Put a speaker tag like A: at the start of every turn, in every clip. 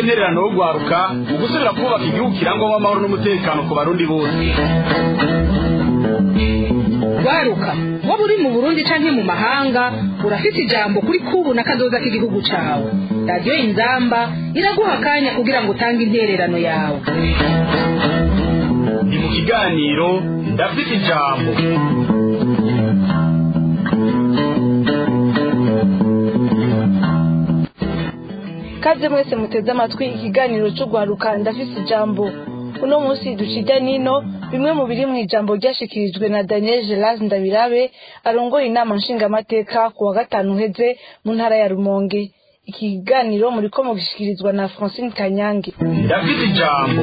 A: n'intererano yo guharuka mu gusubira kubaka igihugu kirangwamo amahoro n'umutekano ku barundi bose
B: waruka waba uri mu burundi canke mu mahanga urafite ijambo kuri kubu na kazoza k'igihugu cawe radiyo inzamba iraguha akanya kugira ngo utange intererano yawe
A: ni mu kiganiro ndafite ijambo
C: kaze mwese muteze amatwi ikiganiro cyo guharuka ndafise ijambo uno munsi ducija nino bimwe mu biri mu ijambo ryashikirijwe na daniel gelas ndabirabe arongoye inama nshingamateka ku wa gatanu uheze mu ntara ya rumonge iki kiganiro muriko mugishikirizwa na francine kanyange
A: ndafite ijambo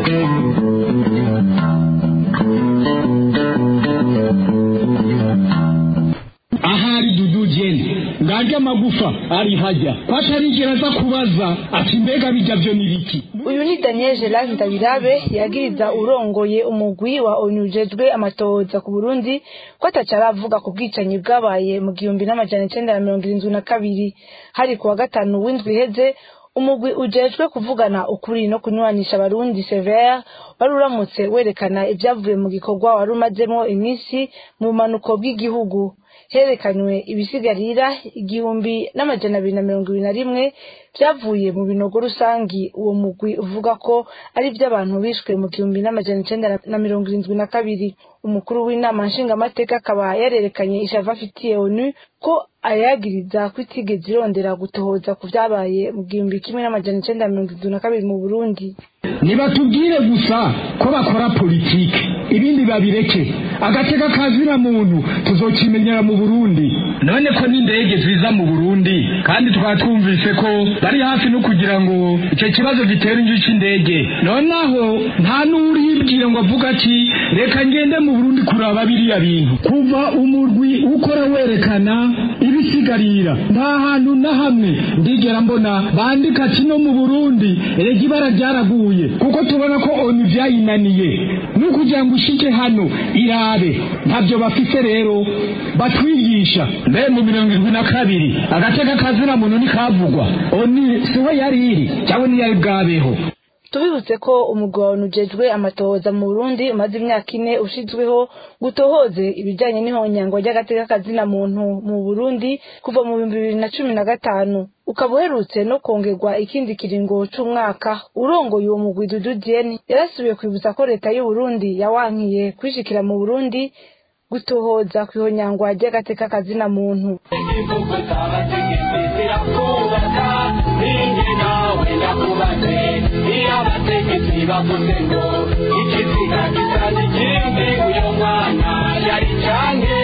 D: ahari dudu jeni ngarya amagufa ari hajya kwatarigera aza kubaza ati mbega bijya byo ni biki
C: uyu ni daniel gelas ndabirabe yagiriza urongoye umugwi wa onu ujejwe amatohoza ku burundi ko ataca aravuga ku bwicanyi bwabaye mu gihumbi n'amajana icenda na mirongo irindwi na kabiri hari ku wa gatanu w'indwi iheze umugwi ujejwe kuvugana ukuri no kunywanisha abarundi severe wari uramutse werekana ibyavuye mu gikorwa wari umazemo iminsi mu bumanuko bw'igihugu herekanywe ibisigarira igihumbi n'amajana abiri na mirongo ibiri na rimwe byavuye mu binogo rusangi uwo mugwi uvuga ko ari iby'abantu bishwe mu gihumbi n'amajana icenda na mirongo irindwi na kabiri umukuru w'inama nshingamateka akaba yarerekanye ishava afitiye onu ko ayagiriza ko itigeze irondera gutohoza ku byabaye mu gihumbi kimwe n'amajana icenda na mirongo irindwi na kabiri mu burundi
D: nibatubwire gusa ko bakora politike ibindi babireke agateka kazira muntu tuzokimenyera mu burundi none ko n'indege ziza mu burundi kandi twaba twumvise ko bari hafi no kugira ngo icyo kibazo gitera inzu cy'indege noneho nta n'uribwira ngo avuga ati reka ngende mu burundi kuraba biriya bintu kuva umurwi ukora werekana ibisigarira nta hantu na hamwe ndigera mbona bandika ati no mu burundi erega ibara ryaraguye kuko tubona ko onu byayinaniye ni ukugira ngo ushike hano irabe ntabyo bafite rero batwigisha mbe mu mirongo irindwi na kabiri agateka kazina muntu ntikavugwa oni siwe yari iri cyangwa niyari bwabeho
C: tubibutse ko umugwi wawe ujejwe amatohoza mu burundi umaze imyaka ine ushizweho gutohoze ibijanye n'ihonyangwa ry'agateka kazina muntu mu burundi kuva mu bihumbi bibiri na cumi na gatanu ukaba uherutse no kongerwa ikindi kiringo c'umwaka urongoye uwo mugwi dudu diene yarasubiye kwibutsa ko leta y'uburundi yawankiye kwishikira mu burundi gutohoza kw'ihonyangwa ry'agateka kazina muntu
E: igihugu cy'abategetsi zirakubaka ninjye nawe ndakubatse iyo abategetsi bavuze ngo ikiziga gisaza ikindi uyu mwana yari canke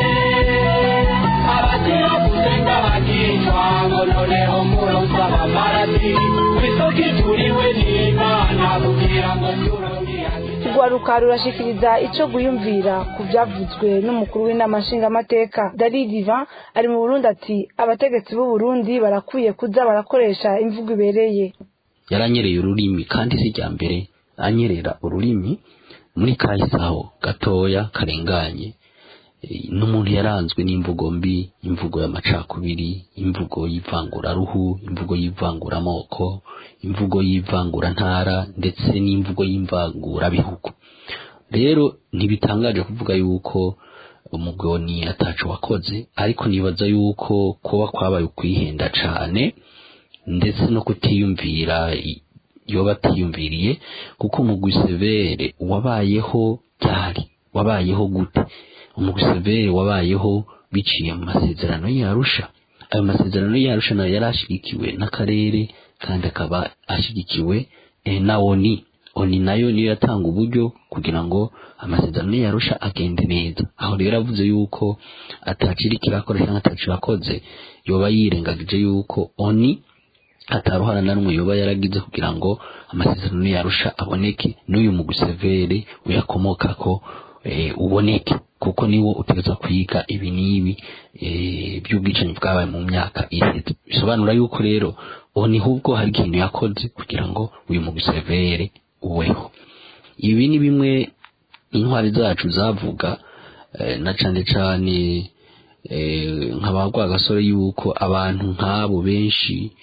E: abakiravuze ng'abakicwa ngo noneho muronsa abamarati kw'isoko ituriwe n'imana kugira ngo turongirange
C: urwaruka rurashikiriza ico guyumvira ku vyavuzwe n'umukuru w'inama nshingamateka dari divan ari mu burundi ati abategetsi b'u burundi barakwiye kuza barakoresha imvugo ibereye
F: yaranyereye ururimi kandi si rya mbere anyerera ururimi muri kahisaho gatoya karenganye Eh, n'umuntu yaranzwe n'imvugo mbi imvugo y'amacakubiri imvugo y'ivanguraruhu imvugo y'ivanguramoko imvugo y'ivangurantara ndetse n'imvugo y'imvangurabihugu rero ntibitangaje kuvuga yuko umugoni ataco wakoze ariko nibaza yuko kuba kwabaye ukwihenda cane ndetse no kutiyumvira i- yoba atiyumviriye kuko umugwi severe wabayeho ryari wabayeho gute umugwi severe wabayeho biciye mu masezerano y'arusha ayo masezerano y'arusha nayo yari ashigikiwe n'akarere kandi akaba ashigikiwe eh, na oni oni nayo niyo yatanga uburyo kugira ngo amasezerano y'arusha agende neza aho rero avuze yuko ataciri kirakora cyangwa ataco yakoze yoba yirengagije yuko oni ataruhara na rumwe yoba yaragize kugira ngo amasezerano yarusha aboneke n'uyu mugwi severe uyakomokako eh, uboneke kuko niwo utegeza kwiga ibi n'ibi eh, by'ubwicanyi bwabaye mu myaka iheze bisobanura yuko rero ubu ni hubwo hari ikintu yakoze kugira ngo uyu mugwi severe uweho ibi ni bimwe intwari zacu zavuga eh, na cane cane eh, nk'abagwa gasore yuko abantu nk'abo benshi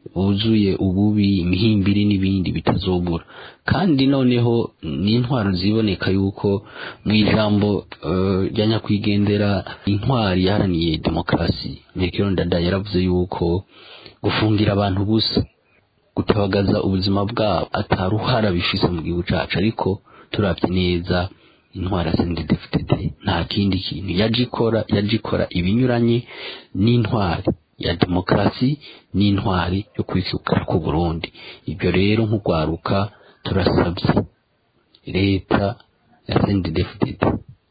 F: buzuye ububi imihimbiri n'ibindi bitazobura kandi noneho n'intwaro ziboneka yuko mu ijambo eh, rya nyakwigendera intwari yaharaniye demokarasi Melchior Ndadaye yaravuze yuko gufungira abantu ubusa gutabagaza ubuzima bwabo ataruhara bifise mu gihugu cacu ariko turavye neza intwara CNDD-FDD nta kindi kintu yaje ikora yaje ikora ibinyuranye n'intwari ya demokarasi n'intwari yo kwikukira ku Burundi ibyo rero nk'ugwaruka turasabye leta ya CNDD-FDD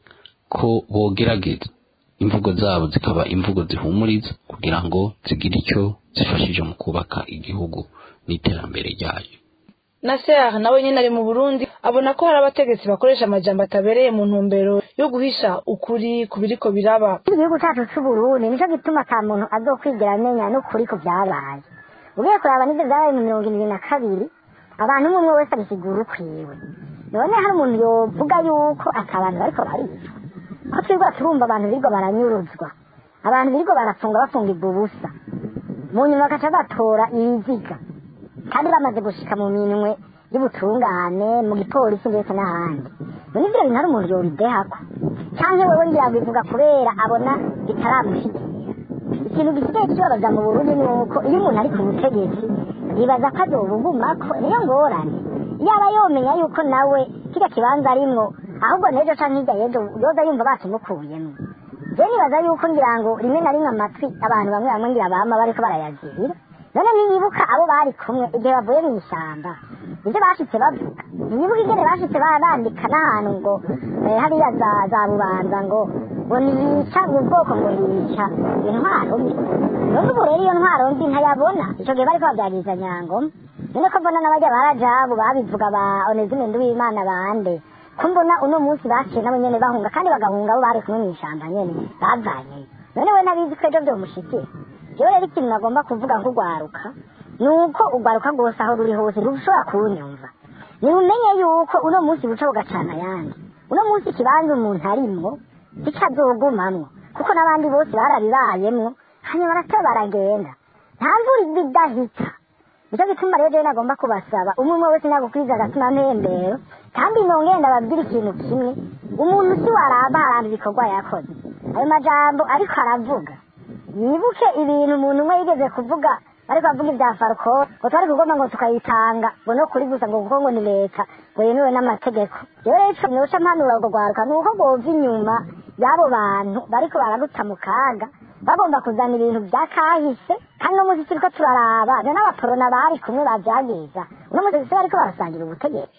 F: ko bogerageza imvugo zabo zikaba imvugo zihumuriza kugira ngo zigire icyo zifashije mu kubaka igihugu n'iterambere ryayo
C: Nasser nawe nyine ari mu Burundi abona ko hari abategetsi bakoresha amajambo atabereye mu ntumbero yo guhisha ukuri ku biriko biraba
G: igihugu cyacu cy'uburundi nicyo gituma ata muntu azokwigera amenya n'ukuri ku byabaye ugiye kuraba n'ibyo byabaye mu mirongo irindwi na kabiri abantu umwe umwe wese abisigura ukwiwe none hari umuntu yovuga yuko ati abantu bariko baricwa ko twirwa turumva abantu birirwa baranyuruzwa abantu birirwa barafunga bafungirwa ubusa mu nyuma bagaca batora ibiziga kandi bamaze gushika mu minwe y'ubutungane mu gipolisi ndetse n'ahandi none ivyo bintu hari umuntu yobidehako canke wewe ngira ngo bivuga kubera abona bitaramushikira ikintu gisigaye kibabaza mu burundi ni uko iyo umuntu ari ku butegetsi yibaza ko azobugumako niyo ngorane yaba yomenya yuko nawe kirya kibanza arimwo ahubwo n'ejo canke hirya y'ejo yoza yumva bakimukuyemwo je nibaza yuko ngira ngo rimwe na rimwe amatwi abantu bamwe bamwe ngira bama bariko barayazirira none niyibuka abo bari kumwe igihe bavuye mu ishyamba ibyo bashitse bavuga niyibuka ingene bashitse ba- bandika n'ahantu ngo eh, hariya za za bubanza ngo ngo niyica mu bwoko ngo niyica intwaro mbi none ubu rero iyo ntwaro mbi ntayabona ico gihe bariko bavyagiriza nyangoma none ko mbona n'abarya barajabu babivuga ba onezime nduwimana bande ko mbona uno munsi baciye nabo nyene bahunga kandi bagahunga abo bari kumwe mw'ishamba nyene bavanyeyo none we nabizi ko ejo vyomushikira jewe rero ikintu nagomba kuvuga nk'ugwaruka ni uko ugwaruka rwose aho ruri hose ntirushobora kunyumva nimumenye yuko uno munsi buca bugacana ayandi uno munsi ikibanza umuntu arimwo kikazogumamwo kuko n'abandi bose barabibayemwo hanyuma barata baragenda nta mvura iba idahita nicyo gituma rero jewe nagomba kubasaba umwe umwe wese nagukwiza agatima mpembero kandi nongere ndababwira ikintu kimwe umuntu si waramba haramba ibikorwa yakoze ayo majambo ariko aravuga yibuke ibintu umuntu umwe yigeze kuvuga ariko avuga ibya farco ngo twari kugomba ngo tukayitanga ngo no kuri gusa ngo kuko ngo ni leta ngo yemewe n'amategeko rero ico noca mpanura urwo rwaruka ni uko rwova inyuma y'abo bantu bariko bararuta mu kaga bagomba kuzana ibintu bya kahise kandi no munsi turiko turaraba na n'abaporona bari kumwe bavyagiriza uno munsi si bariko barasangira ubutegetsi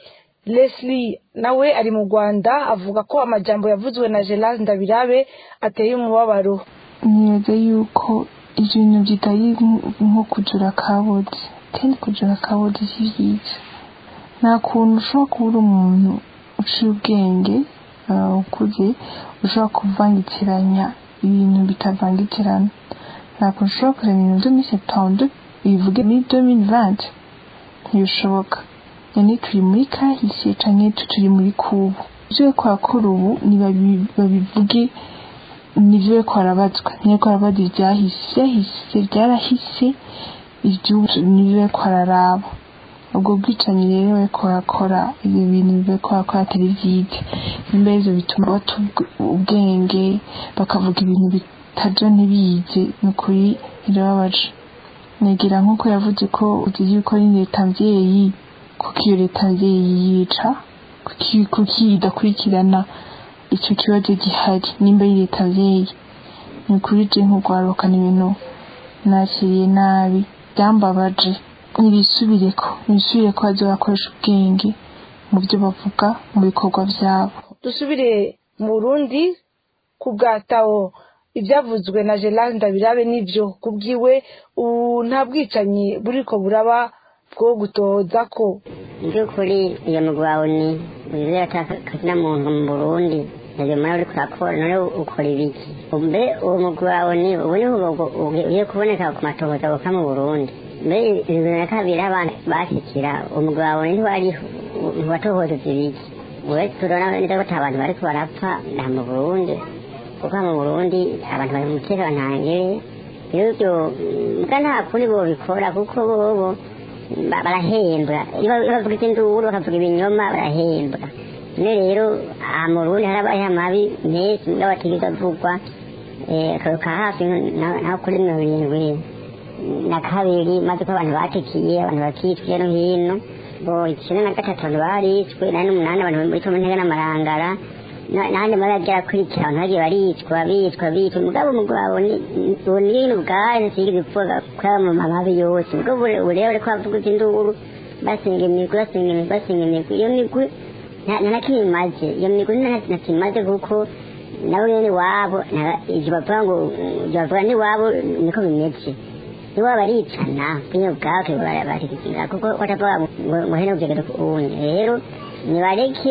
C: Leslie nawe ari mu Rwanda avuga ko amajambo yavuzwe na Gerard Ndabirabe ateye umubabaro
H: nibaza yuko ibintu bitari nko kujura kabodi kandi kujura kabodi si byiza nta kuntu ushobora kuba uri umuntu uciye ubwenge ah, ukuze ushobora kuvangitiranya ibintu bitavangitirana nta kuntu ushobora kureba ibintu byo muri septembre bivuge muri 2020 ntibishoboka none turi muri kahise canke turi muri kubu ivyo bariko barakora ubu nibabi- babivuge nivyo bariko barabazwa ntibariko barabaza ivyahise ivyahise vyarahise ivyubu nivyo bariko bararaba ubwo bwicanyi rero bariko barakora ibyo bintu bariko barakora atari vyiza nimba ivyo bituma bata ubw- ubwenge bakavuga ibintu bitaja ntibize ni ukuri birababaje negera nk'uko yavuze ko uzi yuko ari leta mvyeyi kuko iyo leta mvyeyi yica kuki kuki idakurikirana ico kibazo gihari nimba ari leta mvyeyi ni ukuri je nk'urwarukana ibintu nakiriye nabi byambabaje nibisubireko nibisubireko baze bakoresha ubwenge mu byo bavuga mu bikorwa vyabo
C: dusubire mu Burundi ku bwataho ibyavuzwe na Gerard Ndabirabe n'ibyo kubwiwe ubu nta bwicanyi buriko buraba bwo gutoza ko
G: by'ukuri iyo mugwawe ni wizera atakazina muntu mu burundi ntabwo muri uri kurakora none ukora ibiki mbe uwo mugwawe ni ubu niho ugiye kuboneka ku matohoza buka mu burundi mbe ibintu na kabiri abana bashyikira umugwawe ntiwariho ntiwatohoza ibiki we turabona neza ko ata bantu bariko barapfa nta mu burundi kuko mu burundi abantu bari mu mutekano ntangere rero ibyo mbwa nta kundi bobikora kuko bobo ba- barahembwa iyo iyo bavuga induru bakavuga ibinyoma barahembwa none rero aha mu rundi harabaye amabi menshi mbwa batigeze avugwa eh, akaruka hafi na- naho kuri mirongo irindwi na kabiri maze ko abantu batikiye abantu bakicwa hirya no hino bo icyenda na gatatu abantu barishwe nane n'umunani abantu muri cumi ntege n'amarangara na- n'ahandi mabi agiye akurikira abantu bagiye baricwa bicwa bicwa mugabo mugabo bunini ubwayo ntisigeze ipfuza kuraba mu mababi yose mugabo ureba ariko bavuga induru basenga imigwi basenga imigwi basenga imigwi iyo migwi nta nta na kimwe imaze iyo migwi nta na kimwe imaze kuko nabo nyene iwabo nta- ivyo bavuga ngo ivyo bavuga n'iwabo niko bimeze nibo baricana bwino bwake barabatikira kuko batavuga ngo ngo hene ujegere uwundi rero nibareke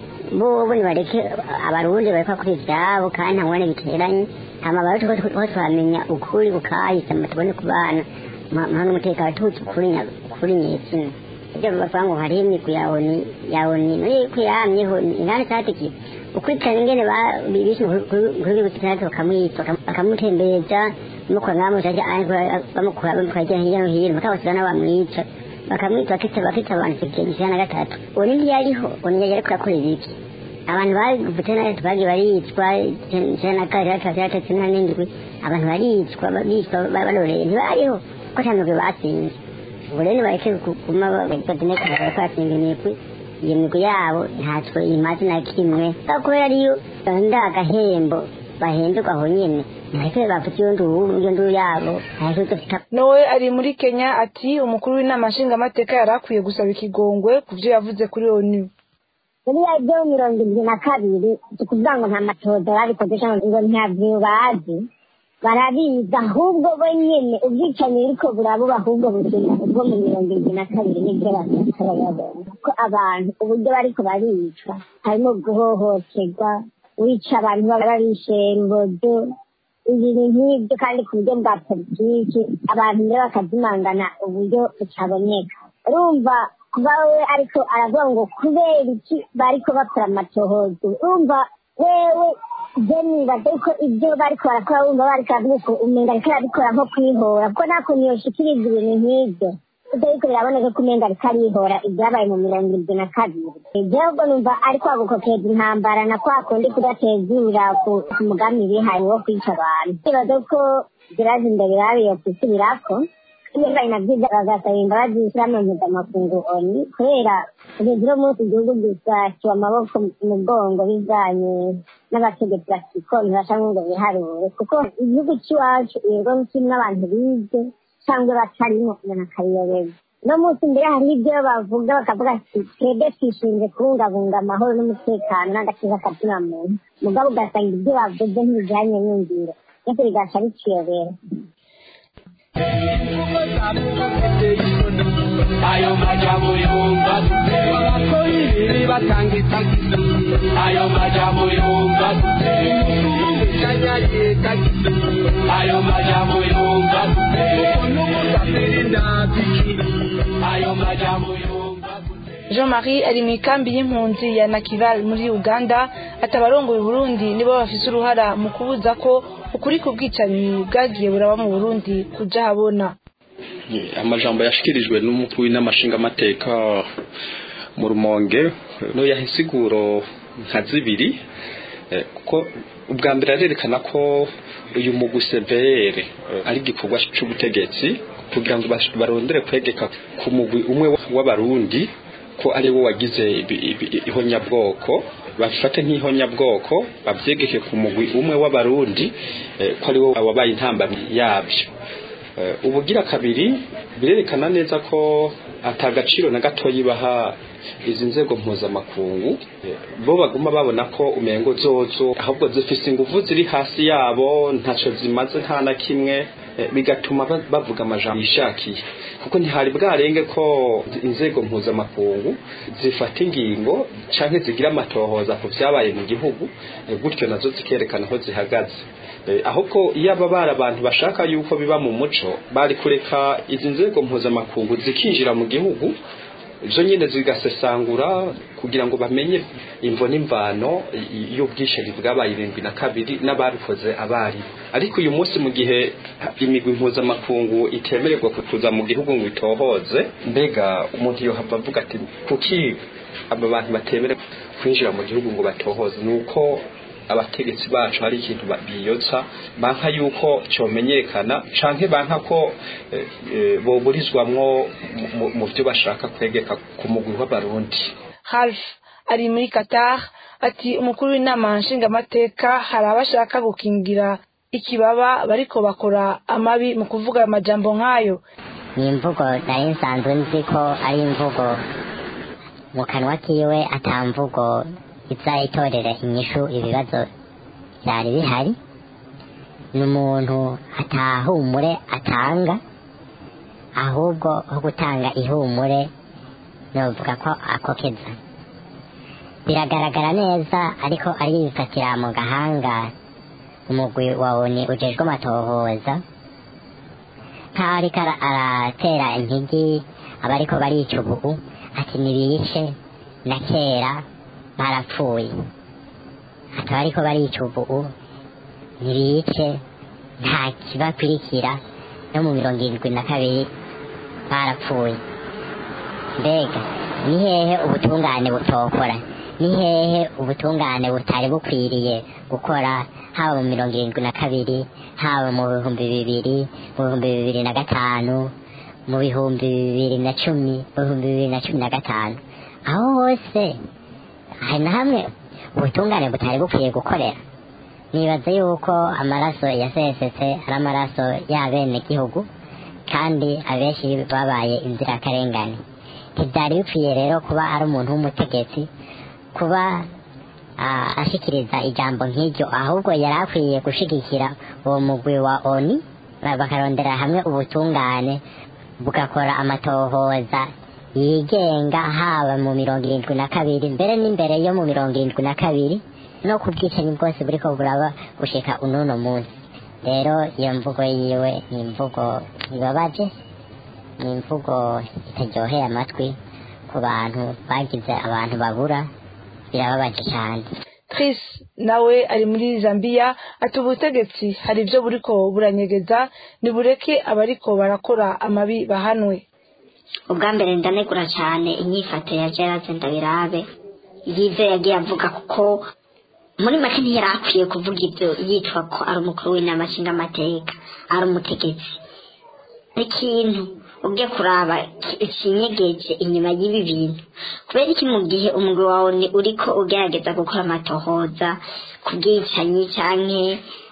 G: bobo nibareke abarundi bareka kuri ivyabo kandi nta ngwane biteranye hama baruti ko twamenya ukuri kukahise ama tubone kubana mpano n'umutekano tuzi ukuri nya- ukuri nyezina ibyo bavuga ngo hariho imigwi ya oni ya oni muri kuyamyeho ingane cyatikiye ukurikirana ingene ba- bishe kuri butandatu bakamwita bakamutembereza bamukura ngaho mujaje bamukura bamukura hirya hirya no hino bakabasiga n'abamwica bakamwita bakita bakita abantu ikintu ijana na gatatu oni ntiyariho oni yari ariko akora ibiki abantu bavutse na leta bagiye baricwa ijana na kabiri gatatu gatatu n'indwi abantu baricwa bicwa baroreye ntibariho ko nta migwi batsinze ubu rero nibareke kuguma badineka batsinga imigwi iyo migwi yabo ntacyo imaze na kimwe kubera ariyo nda agahembo bahemberwa aho nyene ntareke bafite iyo nduru iyo nduru yabo ntareke dufite
C: nowe ari muri kenya ati umukuru w'inama nshingamateka yari akwiye gusaba ikigongwe ku byo yavuze kuri onu
G: buriya byo mirongo irindwi na kabiri si ukuvuga ngo nta matoza babikoze cyangwa ngo ntabyo bazi barabizi ahubwo bo nyine ubwicanyi buriko burabuba ahubwo bugenda ubwo mu mirongo irindwi na kabiri nibyo batarayabona ko abantu uburyo bariko baricwa harimo guhohoterwa wica abantu baba barishe rubodo ibintu nk'ibyo kandi ku buryo bwa politiki abantu rero bakazimangana uburyo butaboneka urumva kuba we ariko aravuga ngo kubera iki bariko bakora amatohozo urumva wewe je nibaza yuko ibyo bariko barakora wumva bariko baravuga uko umenga ariko arabikora nko kwihora kuko nta kuntu yoshikiriza ibintu nk'ibyo ibyo ariko biraboneka ko umenga ariko arihora ibyabaye mu mirongo irindwi na kabiri ibyo ubwo numva ariko agukokeza intambara na kwa kundi kudatezura ku ku mugambi bihaye wo kwica abantu ikibazo ko zirazi imbere babiye kwisubirako niba inabyiza bagasaba imbabazi ishyirahamwe mpuzamakungu oni kubera kugeza uno munsi igihugu gisasiwe amaboko mu mugongo bijanye n'abategetsi bakiko ntibasha ngo biharure kuko igihugu cy'iwacu yego kirimo abantu bize cyangwa batarimo umuntu akabiyoberwa no munsi mbere hariho ibyo bavuga bakavuga ati twebwe twishinze kubungabunga amahoro n'umutekano n'agakiza kabyina muntu mugabo ugasanga ibyo bavuze ntibijyanye n'ingiro byose bigaca biciyobera
E: ayo majambo yumva abakoyiriri batanga itagisi ayo majambo yumva kanyarika ayo majambo yumva n'umusafiri ndabiki ayo majambo yumva
C: jean marie ari mu ikambi y'impunzi ya nakival muri uganda atabarongoye burundi nibo bafise uruhara mu kubuza ko ukuri ku bwicanyi bwagiye buraba mu burundi kuja habona
I: amajambo yashikirijwe n'umukuru w'inamashingamateka mu rumonge no yahisiguro nka zibiri eh, kuko ubwa mbere arerekana ko uyu mugwi severe ari igikorwa c'ubutegetsi kugira ngo bas- barondere kwegeka ku mugwi umwe w'abarundi ko ari wo wagize ibi- ibi- ihonyabwoko babifate nk'ihonyabwoko bavyegeke ku mugwi umwe w'abarundi eh, ko ari wo wabaye intambamyi yabyo Eh, ubugira kabiri birerekana neza ko atagaciro na gatoyi baha izi nzego mpuzamakungu Eh, bo baguma babona ko umengo zozo ahubwo zifise inguvu ziri hasi yabo ntaco zimaze nta na kimwe eh, bigatuma ba- bavuga amajambo yishakiye kuko ntihari bwarenge ko inzego mpuzamakungu zifata ingingo canke zigira amatohoza ku vyabaye mu gihugu eh, gutyo nazo zikerekana aho zihagaze Eh, ahubwo iyo aba bari abantu bashaka yuko biba mu muco bari kureka izi nzego mpuzamakungu zikinjira mu gihugu izo nyine zigasesangura kugira ngo bamenye imvo n'imvano y'ubwishingizi bwabaye irindwi na kabiri n'ababikoze abari ariko uyu munsi mu gihe imigwi mpuzamakungu itemererwa kuza mu gihugu ngo itohoze mbega umuntu yohava avuga ati kuki aba bantu batemere kwinjira mu gihugu ngo batohoze ni uko abategetsi bacu hari ikintu biyotsa banka yuko cyomenyekana canke banka ko boburizwamwo mu byo bashaka kwegeka ku mugwi w'abarundi
C: half ari muri qatar ati umukuru w'inama nshingamateka hari abashaka gukingira ikibaba bariko bakora amabi mu kuvuga amajambo nk'ayo
J: ni imvugo nari nsanzwe nzi ko ari imvugo mu kanwa kiwe atamvugo iza itorera inyishu ibibazo byari bihari ni umuntu atahumure atanga ahubwo ho gutanga ihumure novuga ko akokeza biragaragara neza ariko arifatira mu gahanga umugwi wa oni ujejwe amatohoza nk'aho ariko aratera intigi abariko barica ubu ati nibice na kera barapfuye akaba ariko barica ubu ntibice nta kibakurikira no mu mirongo irindwi na kabiri barapfuye mbega ni hehe ubutungane butokora ni hehe ubutungane butari bukwiriye gukora haba mu mirongo irindwi na kabiri haba mu bihumbi bibiri mu bihumbi bibiri na gatanu mu bihumbi bibiri na cumi mu bihumbi bibiri na cumi na gatanu aho hose hari na hamwe ubutungane butari bukwiye gukorera nibaza yuko amaraso yasesetse ari amaraso y'abenegihugu kandi abenshi babaye inzirakarengane ntibyari bikwiye rero kuba ari umuntu w'umutegetsi kuba ashikiriza ijambo nk'iryo ahubwo yari akwiye gushigikira uwo mugwi wa oni bakarondera hamwe ubutungane bugakora amatohoza yigenga haba mu mirongo irindwi na kabiri mbere n'imbere yo mu mirongo irindwi na kabiri no ku bwicanyi bwose buriko buraba gushika ununo munsi rero iyo mvugo yiwe ni imvugo ibabaje ni imvugo itaryoheye amatwi ku bantu bagize abantu babura birababaje cyane
C: Chris nawe ari muri Zambia ati ubutegetsi hari ibyo buriko buranyegeza nibureke abariko barakora amabi bahanwe
K: ubwa mbere ndanegura cyane inyifato ya Gerard Ndabirabe y'ibyo yagiye avuga kuko muri make ntiyari akwiye kuvuga ibyo yitwa ko ari umukuru w'inama nshingamateka ari umutegetsi n'ikintu ubwe kuraba ikinyegeje inyuma y'ibi bintu kubera iki mu gihe umugwi wawe ni uriko ugerageza gukora amatohoza ku bwicanyi canke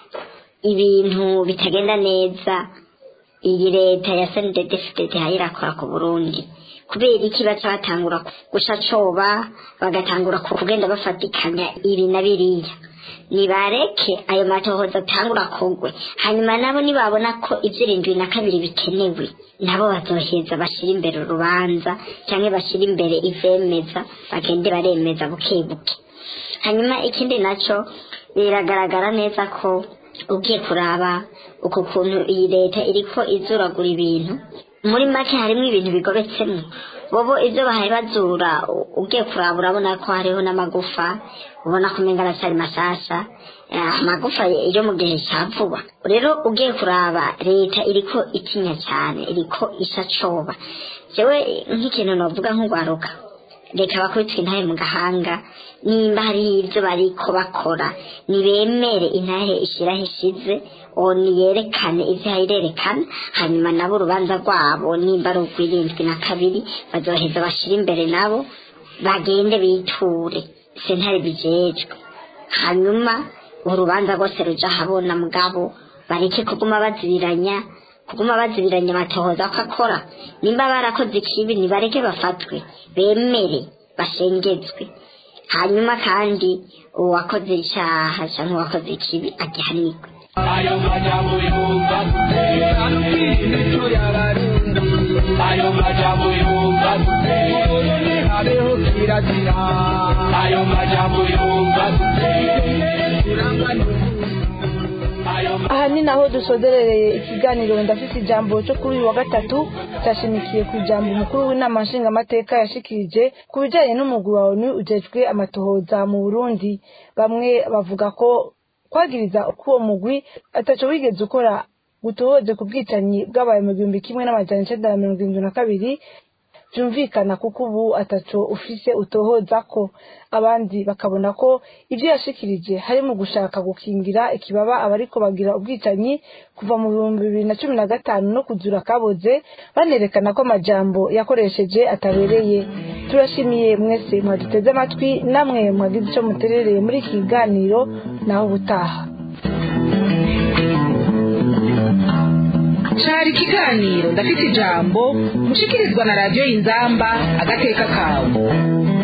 K: ibintu bitagenda neza iyi leta ya senedefitete irakora ku burundi kubera iki baca batangura guca coba bagatangura kugenda bafatikanya ibi na biriya nibareke ayo matohoza atangura kugwe hanyuma nabo nibabona ko ivy'irindwi na kabiri bikenewe nabo bazoheza bashira imbere urubanza canke bashira imbere ivyemeza bagende baremeza buke buke hanyuma ikindi naco biragaragara neza ko ugiye kuraba uku kuntu iyi leta iriko izuragura ibintu muri make harimo ibintu bigobetsemo bobo ibyo bahaye bazura ugiye kuraba urabona ko hariho n'amagufa ubona ko umenga aracyari mashasha amagufa yo mu gihe cya vuba rero ugiye kuraba leta iriko itinya cyane iriko isa coba jewe nk'ikintu novuga nk'ugwaruka reka bakubitwe intahe mu gahanga nimba hariho ibyo bariko bakora nibemere intahe ishiraho ishize uwo niyerekane ivyo hayirerekana hanyuma nabo urubanza rwabo nimba ari urw'irindwi na kabiri bazoheza bashira imbere nabo bagende biture sentare bijejwe hanyuma urubanza rwose ruja habona mugabo bareke kuguma bazibiranya kuguma bazibiranya amatohoza ko akora nimba barakoze ikibi nibareke bafatwe bemere bashengezwe hanyuma kandi uwakoze icyaha cyangwa uwakoze ikibi agihanirwe
E: ayo majambo yumva ayo majambo yumva habeho kirazira ayo majambo yumva
C: aha ni naho dusozerereye ikiganiro ndafite ijambo cyo kuri uyu wa gatatu cyashimikiye ku ijambo umukuru w'inama nshingamateka yashikirije ku bijyanye n'umugwi wa onu ujejwe amatohoza mu burundi bamwe bavuga ko kwagiriza ko uwo mugwi ataco wigeze ukora gutohoze ku bwicanyi bwabaye mu gihumbi kimwe n'amajana icenda na mirongo irindwi na kabiri byumvikana kuko ubu ataco ufise utohoza ko abandi bakabona ko ibyo yashikirije hari mu gushaka gukingira ikibaba abariko bagira ubwicanyi kuva mu bihumbi bibiri na cumi na gatanu no kuzura kaboze banerekana ko amajambo yakoresheje atabereye turashimiye mwese mwaduteze amatwi namwe mwagize ico muterereye muri iki kiganiro naho ubutaha
B: cari ikiganiro ndafite ijambo mushikirizwa na radiyo y'inzamba agateka kawe